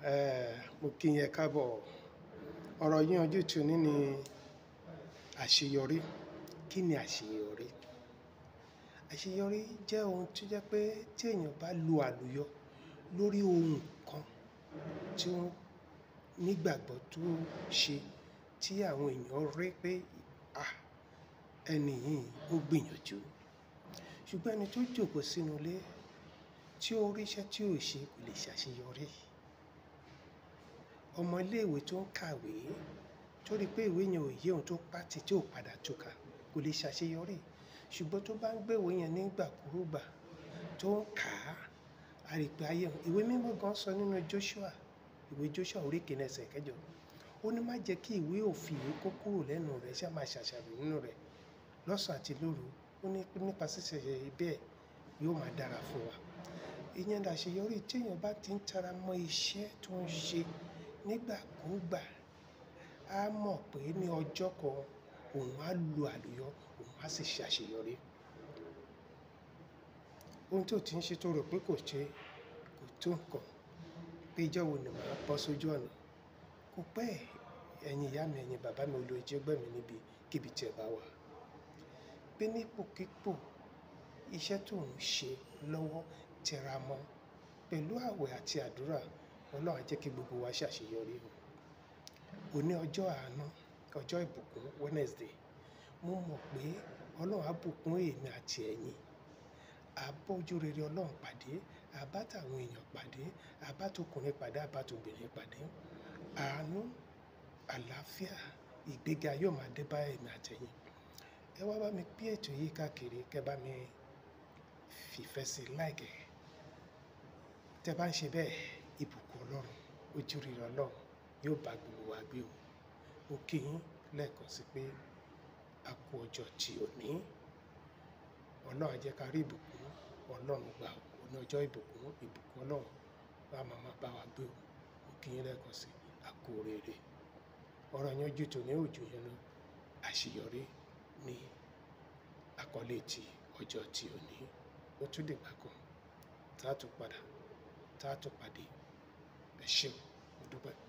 Eh, mo kí yín ẹ káàbọ̀ ọ̀rọ̀ yín ojú tu ní ni àṣeyọrí kí ni àṣeyọrí àṣeyọrí jẹ́ ohun tó jẹ́ pé tí èèyàn bá lu àlùyọ lórí ohun kan tí ó nígbàgbọ́ tó ṣe tí àwọn èèyàn rí pé ah ẹni yìí ó gbìyànjú ṣùgbọ́n ẹni tó jókòó sínú ilé tí ó ríṣẹ́ tí ò ṣe kò lè ṣàṣeyọrí ọmọ iléèwé tó ń kàwé tó rí pé ìwé yẹn ò yé òun tó pàtì tí ò padà túkà kò lè ṣàṣeyọrí ṣùgbọ́n tó bá ń gbèwé yẹn nígbàkúrúgbà tó ń kà á a rí pé ayé òun ìwé mímọ́ gan sọ nínú Joshua ìwé Joshua orí kìíní ẹsẹ̀ kẹjọ ó ní má jẹ́ kí ìwé òfin yìí kó kúrò lẹ́nu rẹ̀ ṣá máa ṣàṣàrò nínú rẹ̀ lọ́sàn àti lóru ó ní nípa ṣíṣe bẹ́ẹ̀ yóò máa dára fún wa ìyẹn làṣeyọrí tí èèyàn bá ti ń tara mọ́ iṣẹ́ tó ń ṣe nígbàkúgbà á mọ̀ pé ní ọjọ́ kan òun á lu àlùyọ òun á sì ṣàṣeyọrí ohun tó ti ń ṣe tó rò pé kò ṣe kò tó nǹkan pé ìjọ́ wo ni màá bọ́ sójú ọ̀nà kò pẹ́ ẹ̀yin ìyá mi ẹ̀yin bàbá mi olóòjì ẹgbẹ́ mi níbi kíbi tí ẹ bá wà pé nípòkípò iṣẹ́ tó ń ṣe lọ́wọ́ tẹra mọ́ pẹ̀lú àwẹ̀ àti àdúrà ọlọ́run á jẹ́ kí gbogbo wa ṣàṣeyọrí o òní ọjọ́ àánú ọjọ́ ìbùkún Wednesday mo mọ̀ pé ọlọ́run á bùkún èmi àti ẹ̀yin àbójú rere ọlọ́run pàdé àbátàwọn èèyàn pàdé àbátòkùnrin pàdé àbátòbìnrin pàdé àánú àlàáfíà ìgbéga yóò máa dé bá èmi àtẹ̀yin ẹ wá bá mi pín ètò yìí káàkiri kẹ bá mi fìfẹ́ sí láìkẹ́ tẹ bá ń ṣe bẹ́ẹ̀ ìbùkún ọlọ́run ojú rere ọlọ́run yóò bá gbogbo wa gbé o mo kí yín lẹ́ẹ̀kan sí pé a kú ọjọ́ tí ò ní ọlọ́run á jẹ́ ká rí ìbùkún ọlọ́run gbà ó ní ọjọ́ ìbùkún ìbùkún ọlọ́run bá màmá bá wa gbé o mo kí yín lẹ́ẹ̀kan sí a kú oríire ọ̀rọ̀ yẹn ojú tòní òjò yẹn lọ àṣeyọrí ní àkọlé ti ọjọ́ tí ò ní ó tún dìgbà kan tá a tún padà tá a tún pàdé ẹ ṣeun mo dúpẹ́.